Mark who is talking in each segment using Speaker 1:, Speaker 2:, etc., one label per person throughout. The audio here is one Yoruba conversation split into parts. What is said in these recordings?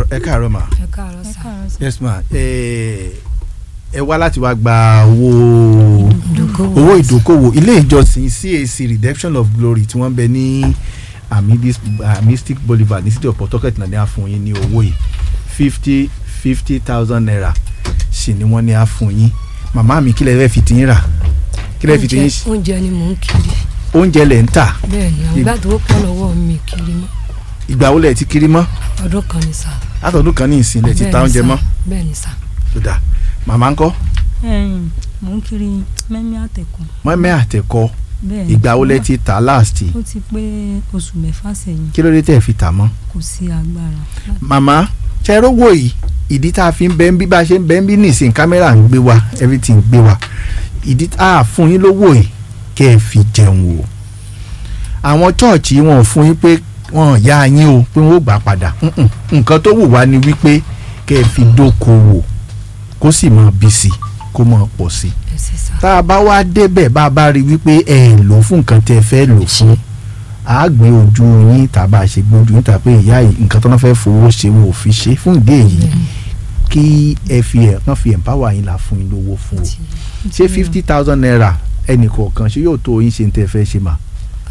Speaker 1: káàárọ̀ ẹ káàárọ̀ ma
Speaker 2: ẹ káàárọ̀ sà
Speaker 1: yes ma ẹ ẹ wá láti wá gba owó
Speaker 2: ìdókòwò
Speaker 1: owó ìdókòwò ilé ìjọsìn CAC Redemption of Glory tí wọ́n bẹ ní amidis amistic Boulevard ní city of Port Harcourt náà ní a fún yín ní owó yìí fifty fifty thousand naira sì ni wọ́n ní a fún yín màmá mi kílẹ̀ fẹ́ fi ti yín rà kílẹ̀ fi ti yín
Speaker 2: oúnjẹ oúnjẹ ni mò ń kiri
Speaker 1: oúnjẹ lẹ̀ ń tà
Speaker 2: bẹ́ẹ̀ ni àwọn ìgbà tó pọ̀ lọ́wọ́ mi kiri mọ́
Speaker 1: ìgbà wo lẹ̀ ti kiri mọ́
Speaker 2: ọdún kan ni sà
Speaker 1: látọ̀dún kan ní ìsìn lẹ̀ ti ta
Speaker 2: Bẹ́ẹ̀ ni
Speaker 1: oúnjẹ
Speaker 2: sà,
Speaker 1: mọ́
Speaker 2: bẹ́ẹ̀ ni sà
Speaker 1: tó dáa màmá ńkọ́
Speaker 3: ẹ̀yin mò ń kiri mẹ́mí àtẹ̀kùn
Speaker 1: mọ́mẹ́ àtẹ̀kọ́
Speaker 3: bẹ́ẹ̀ ni
Speaker 1: ìgbà wo lẹ ti tà last
Speaker 3: ó ti pé oṣù mẹ́fà sẹ́yìn
Speaker 1: kí ló dé tẹ̀ fi tà mọ́.
Speaker 3: kò sí agbára
Speaker 1: màmá ṣẹ́rọ wò yìí ìdí tá a fi ń bẹ́ ń bí bá a ṣe ń bẹ́ ń bí nìsín kámẹ́rà ń gbé wa everything gbé wa ìdí tá a fún yín lówó yìí kẹ́ ẹ fi jẹun o àwọn chọ́ọ̀chì wọn ò fún yín pé wọn ò yá yín o pé wọn ò gbà padà Mm-mm. nǹkan tó wù wá ni wípé kẹ́ ẹ fi dókòwò kó sì máa bí sí i kó máa pọ̀ sí i
Speaker 2: ẹ sì sà
Speaker 1: tá a bá wá débẹ̀ bá a bá rí wípé ẹ lò fún nǹkan tẹ́ ẹ fẹ́ lò fún a gbé ojú yín tàbá ṣe gbójú yín tàbí ìyá yìí nǹkan tó ń fẹ́ fowó ṣe wọn ò fi ṣe fún ìdí èyí kí ẹ fi ẹ̀ kàn fi empower yín là fún yín lówó fún o ṣé fifty thousand naira ẹnì kọ̀ọ̀kan ṣé yóò tó yín ṣe ń tẹ́ ẹ fẹ́ ṣe mà.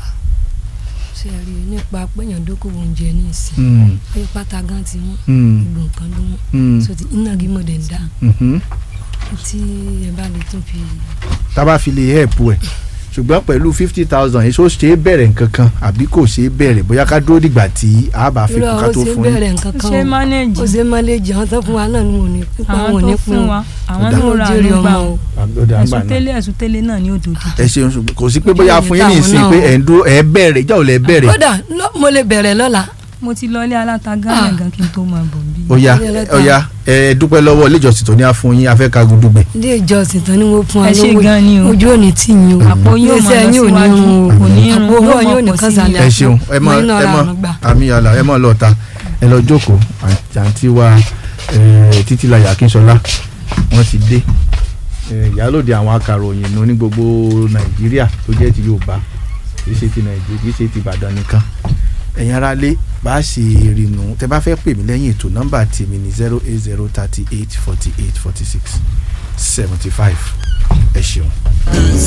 Speaker 2: ṣe rí i nípa péyàn dókòwò oúnjẹ ní ìsìn
Speaker 1: Mm,
Speaker 2: pé pátá gan ti wọ́n
Speaker 1: mm,
Speaker 2: gbogbo nǹkan ló wọ́n
Speaker 1: mm,
Speaker 2: so ti iná gímọ̀ dẹ̀ ń dá
Speaker 1: mhm.
Speaker 2: tí ẹ bá lè tún fi
Speaker 1: tá a bá fi lè help ẹ̀ ṣùgbọ́n pẹ̀lú fifty thousand èso ṣe é bẹ̀rẹ̀ nǹkan kan àbí kò ṣe é bẹ̀rẹ̀ bóyá ká dúró dìgbà tí a bá fi
Speaker 2: irú
Speaker 1: kún ká
Speaker 2: àwọn
Speaker 1: tó
Speaker 2: ṣe
Speaker 1: fún yín.
Speaker 2: bẹ̀rẹ̀ nǹkan kan
Speaker 3: ṣé
Speaker 2: o.
Speaker 3: mánéèjì
Speaker 2: ó ṣe máléjì àwọn tó fún wa náà ni wọn ò ní pípa
Speaker 3: àwọn
Speaker 2: wọn ò ní
Speaker 3: tó
Speaker 2: pín
Speaker 3: fún
Speaker 2: wọn
Speaker 3: wa àwọn
Speaker 1: Ọ̀dà.
Speaker 3: náà ra
Speaker 2: jèrè
Speaker 3: àlùgbà
Speaker 2: ọmọ o
Speaker 1: àgbọ̀dọ̀ àgbà
Speaker 3: ẹ̀sùn
Speaker 1: náà.
Speaker 3: tẹ́lẹ̀ ẹ̀sùn tẹ́lẹ̀ náà ní òdòdó
Speaker 1: ẹ ṣeun ṣùgbọ́n kò sí pé bóyá fún yín ní
Speaker 2: Ojú
Speaker 1: ìsìn
Speaker 2: ìta
Speaker 1: pé
Speaker 2: àwọn
Speaker 1: ẹ̀ ń dúró ẹ̀ bẹ̀rẹ̀ ìjà ò lẹ̀ bẹ̀rẹ̀
Speaker 2: kódà lọ- mo lè bẹ̀rẹ̀ lọ́la
Speaker 3: mo ti lọ ilé alátagbá
Speaker 2: Ah.
Speaker 3: yẹn gan kí n tó máa bọ̀ bí.
Speaker 1: ó yá
Speaker 2: Ilé ẹlẹ́ta.
Speaker 1: ó yá ẹ dúpẹ́ lọ́wọ́ ilé ìjọsìn tó ní á fún yín afẹ́ kagun dùgbẹ̀.
Speaker 2: ilé ìjọsìn tán ni wọ́n fún wa
Speaker 3: ẹ ṣe
Speaker 2: lówó
Speaker 3: gan ni o
Speaker 2: ojú òní tì yín o
Speaker 3: àpò yóò máa
Speaker 2: iléeṣẹ́
Speaker 3: lọ
Speaker 2: yín ò ní
Speaker 3: síwájú
Speaker 2: run o
Speaker 3: kò ní run
Speaker 2: àpò owó
Speaker 3: yóò
Speaker 2: yóò
Speaker 3: máa
Speaker 2: ní
Speaker 3: pọ̀
Speaker 2: kan
Speaker 3: sí
Speaker 2: sàlẹ̀
Speaker 1: ẹ ṣeun ẹ mọ
Speaker 2: Mo iná
Speaker 1: ẹ
Speaker 2: ra
Speaker 1: mọ
Speaker 2: àánú gbà.
Speaker 1: àmì yàrá ẹ mọ lọta ẹ lọ jókòó àǹtí- àǹtí wa eh, Títílayọ̀ Akínsọlá wọ́n ti dé Eh, ìyálòde àwọn akàròyìn nù ní gbogbo Nàìjíríà tó jẹ́ ti Yorùbá kì í ṣe ti Nàìjíríà kì í ṣe ti Ìbàdàn nìkan ẹ̀yin ará lé bá a ṣe rìnnù tẹ bá fẹ́ pè mí lẹ́yìn ètò nọ́mbà tèmi ní zero eight zero thirty eight forty eight forty six seventy five ẹ ṣeun.